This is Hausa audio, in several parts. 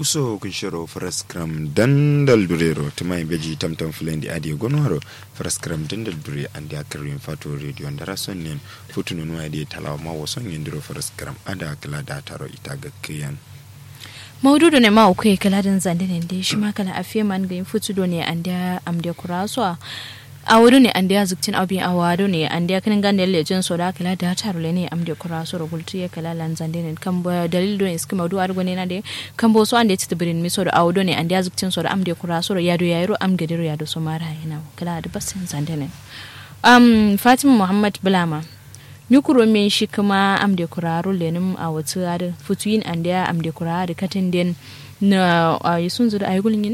uso kun shiro faraskram dandal durero tumai beji tamtam fulendi adi gonwaro faraskram dandal dure andi akarin fato radio ndara sonnen futunu no adi talawa ma wason yendiro faraskram ada kala da taro ita ga kiyan maududu ne ma uku kala dan zande ne da shi ma kala afiye man ga futu do ne anda amde kuraso a wuri ne an da ya zuktin abin a wado ne an da ya kanin ganda yalle jin so da kala da taru le ne am da kura so rogultu ya kala lan zande ne kan ba dalil do iski maudu argo ne na de kan bo so an da tita birin mi so da awdo ne an da ya zuktin so da am da kura so ya do ya yaro am gadiro ya do so mara yana kala da basin zande ne um fatima muhammad bulama nyukuro min shi kuma am da kura ro lenim a wata ada futuyin an da am da kura da katin den na a yi sun zuru a yi gulgin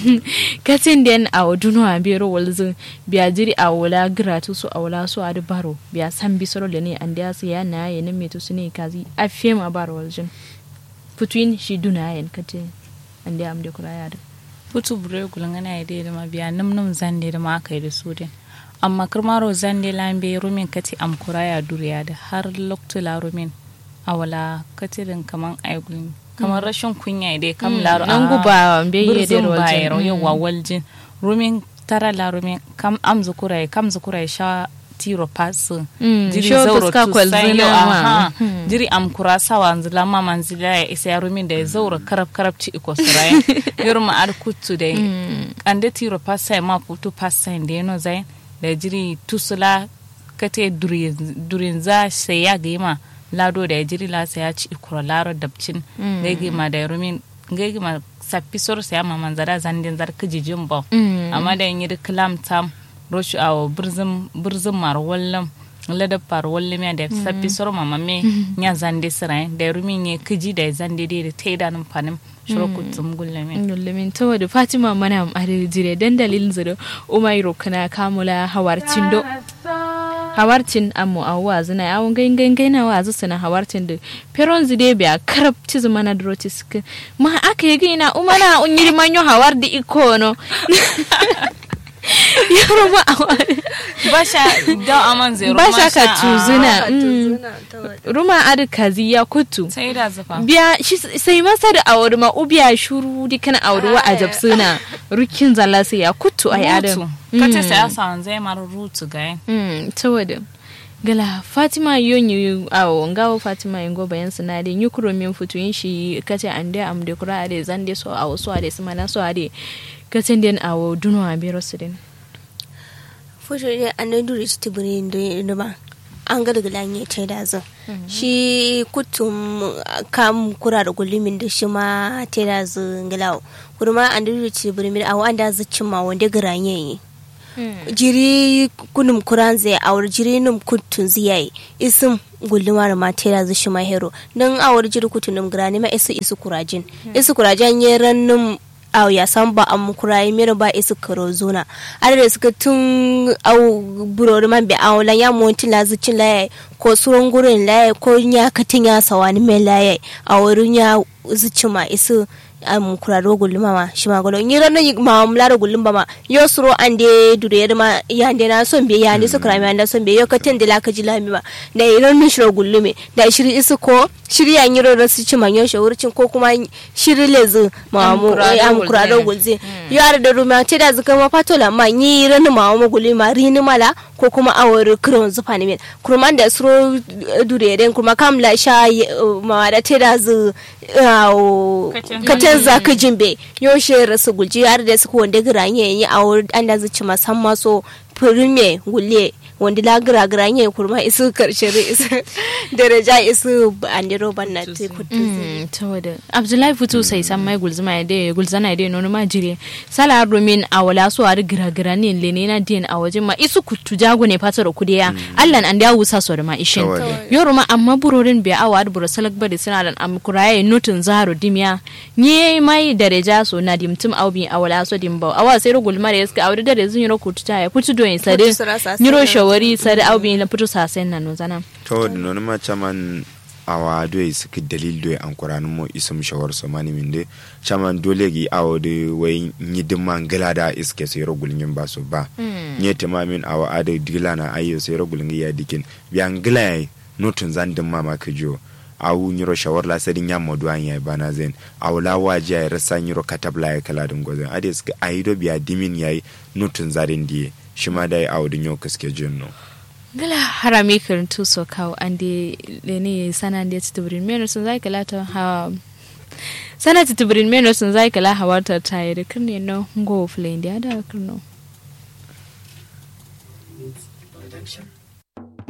katin den a waduno a bero walzu biya jiri a wula gratu su a wula su a da baro biya san bi soro ne an da su ya na ya na metu su ne kazi a fiye ma baro waljin futuin shi duna yan katin an da am da kura ya da putu bure gulngana ya da ma biya num num zande da ma aka yi da su den amma kirmaro zande lambe rumin kati am kura ya duriya da har loktula rumin a wala katirin kaman aigulin kamar rashin kunya dai kam laro nan guba be ye de bayero yawa waljin rumin tara la rumin kam am zukurai kam zukurai sha tiro pas jiri zauro tu sayo aha jiri am kura sawa nzila ma manzila ya isa ya rumin da ya zauro karab karab ci iko surai yorma ar kuttu dai ande tiro pas sai ma putu pas sai da no zai da jiri tusula kate durin za sai ya gaima lado da jiri la ya ci ikura laro dabcin gagi ma da rumin gagi ma sappi sor sa ma manzara zandin zar kijijin ba amma da yi klam tam roshu awo birzin birzin mar wallam lada par wallam ya da sappi sor ma mamme nya zande sira da rumin ne kiji da zande da ta da nan fanin shirku zum gullame gullame to da fatima mana am jire dan dalilin zuru umairo kana kamula hawarcin do hawartin amu a wazi na yawon gain gain gain na wazi suna hawartin da peron zide biya karab ci zuma na droti suka ma aka yi gina umana unyiri manyo hawar da iko no yaro ma a wani basha da aman zai basha ka tuzuna ruma adi kazi ya kutu sai da zafa biya sai masa da auri ma ubiya shuru dikan auri wa a jabsuna rukin zalla sai ya kutu ai adam kace sai asa zai mar rutu ga saboda gala fatima yonyi awo ngawo fatima yango bayan sinade nyukuro min futuyin shi kace ande am de kura ade zande so awo so ade simana so ade kace den awo duno a biro sidin futu de ande duri ci tibiri ndo ba an ga daga lanye ta da zo shi kutum kam kura da gullumin da shi ma ta da zo ngalawo kurma an duri ci tibiri awo an da zucin ma wanda garanye yi jiri kunum kuran zai awar jiri num kutun ziyai isim gullumar ma tera zu shi mahero don awar jiri kutun num grani ma isu isu kurajin isu kurajin ye rannum aw ya san ba am kurai mero ba isu karo zona ada suka tun aw burori man be aw la ya monti la zucin la ko suron gurin la ko nya katin ya sawani me la awurun ya zucin ma isu am kuraro gulluma ma shi ma golo ni ran ma am lara gullum ma yo suro ande dure ma ya ande na son be ya ande so krami ande son be yo katen de la ka ji lami ma da iran ni shiro gullume da shiri isu ko shiri ya nyiro da su ci man yo shawurcin ko kuma shiri lezu ma mu am kuraro gulze yo ar da ruma te da zuka ma patola ma ni ran ma mu gulluma rini mala ko kuma awar kron zufa ne kurman da suro dure den kuma kam la sha ma da te da zu katen za ka jimbe yaushe rasu gulji har da suka wanda giranye yi a wurin an da zuci musamman so firme gulle wanda la gira gira yi kurma isu karshe isu daraja isu andiro banna te kutu saboda abdullahi fito sai san mai gulzuma ya dai gulzana ya dai nono ma jire sala domin a wala so a gira gira ne lene na din a wajen ma isu kutu jago ne fatar kudiya allan an da wusa so da ma ishin yoro ma amma burorin bai awa da buro salak bari suna da am kuraye nutun zaro dimya ni mai daraja so na dimtum aubi a wala so dimba awa sai ro gulma da yaska awri da zun yoro kutu ta ya kutu do in sade nyiro shawari sade aubi na putu sasen na no zana to no ma chaman awa doye suka dalil doye an kuranu mo isum shawar so mani minde chaman dole gi awo de way nyidi mangala da iske so yoro gulnyin ba so ba nyete ma min awa ade digla na ayo so yoro gulngi ya dikin bi angla notun zandin mama kajo awu nyiro shawar la sadin ya modu an ya bana zen awla waje ya rasa nyiro katabla ya kala dun gozen ade suka aido biya dimin yayi nutun zarin diye shi ma dai awu dun yau kaske jinno gala harami kirin tu so kawo an de lene sana de titubirin meno sun zai kala ta ha sana titubirin meno sun zai kala hawarta ta yi da kirne no ngo flame da da kirno Production.